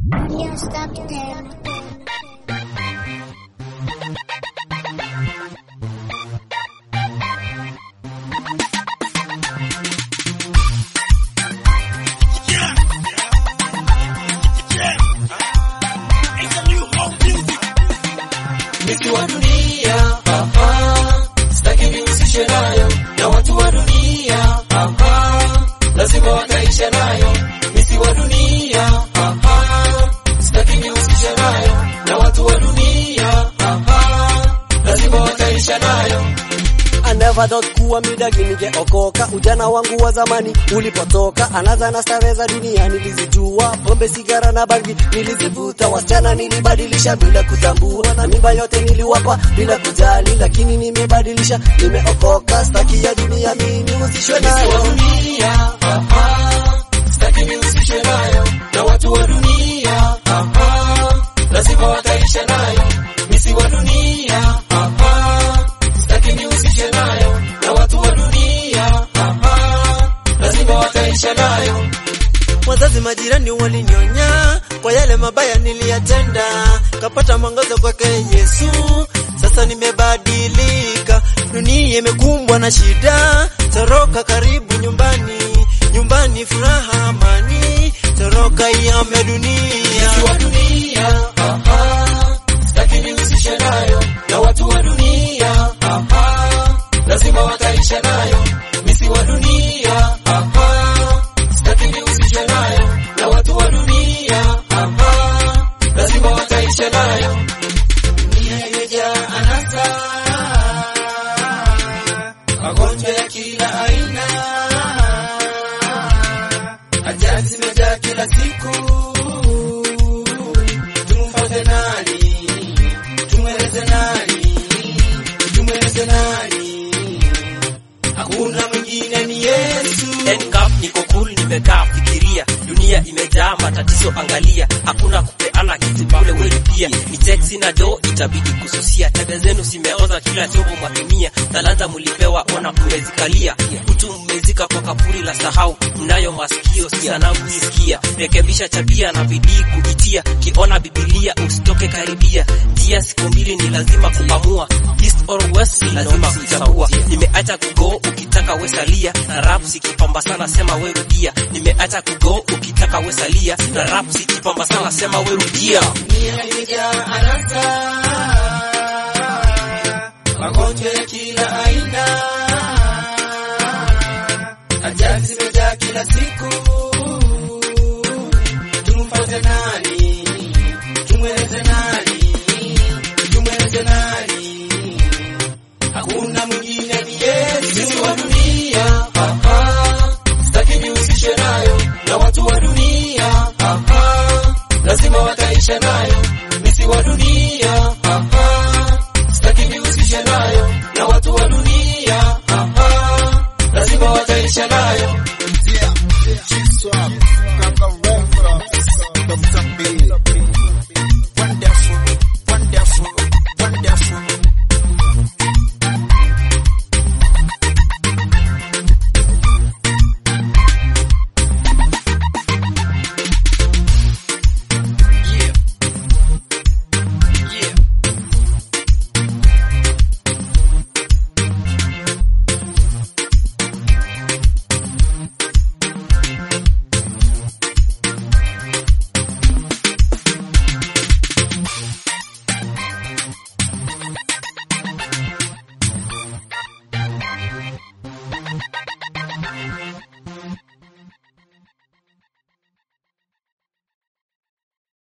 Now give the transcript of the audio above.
Can't stop them. Miti wa dunia aha, sitaki nihusishe nayo na watu wa dunia aha, lazima wataisha nayo. Miti wa dunia aha, sitaki nihusishe nayo na watu wa dunia aha, lazima wataisha nayo. I never thought kuwa midagi ningeokoka. Ujana wangu wa zamani ulipotoka, anaza na starehe za dunia nilizijua, pombe, sigara na bangi nilizivuta, wasichana nilibadilisha bila kutambua, na mimba yote niliwapa bila kujali, lakini nimebadilisha, nimeokoka, staki ya dunia mimi nihusishwe Miti wa nayo. dunia aha, sitaki nihusishe nayo na watu wa dunia aha, lazima wataisha nayo. Miti wa dunia aha, sitaki nihusishe nayo na watu wa dunia aha, lazima wataisha nayo. Wazazi majirani walinionya kwa yale mabaya niliyatenda, kapata mwangaza kwake Yesu. Sasa nimebadilika, dunia imekumbwa na shida, toroka karibu nyumbani, nyumbani furaha, amani, toroka iame dunia. Miti wa dunia aha, sitaki nihusishe nayo na watu wa dunia aha, lazima wataisha nayo. Miti wa dunia aha, sitaki nihusishe nayo na watu wa dunia aha, lazima wataisha nayo. Dunia imejaa anasa, magonjwa ya kila aina, ajali zimejaa kila siku. Tumfuate nani? Tumweleze nani? Tumweleze nani? Hakuna mwingine ni Yesu. Handcuff, niko cool, nimekaa fikiria, dunia imejaa matatizo, angalia, hakuna kupeana kitu bure, wewe pia ni teksi na do, itabidi kususia. Tabia zenu zimeoza, kila chombo mwatumia, talanta mulipewa, ona mmezikalia, utu mmezika kwa kapuri la sahau, mnayo masikio sana msikia, rekebisha tabia na bidii kuitia, kiona Biblia usitoke karibia, tia siku mbili ni lazima kuamua, east or west ni lazima kuchagua, nimeacha kugo ukitaka wesalia na rap sikipamba sana sema we rudia, nimeacha kugo ukitaka wesalia na rap sikipamba sana sema we rudia. Dunia imejaa anasa, magonjwa ya kila aina, ajali zimejaa kila siku. Tumfuate nani? Tumweleze nani? Tumweleze nani? Hakuna mwingine ni Yesu. Miti wa dunia aha, sitaki nihusishe nayo na watu wa dunia aha, lazima wataisha nayo. Miti wa dunia aha, sitaki nihusishe nayo na watu wa dunia aha, lazima wataisha nayo. Yeah, yeah, G-Swap.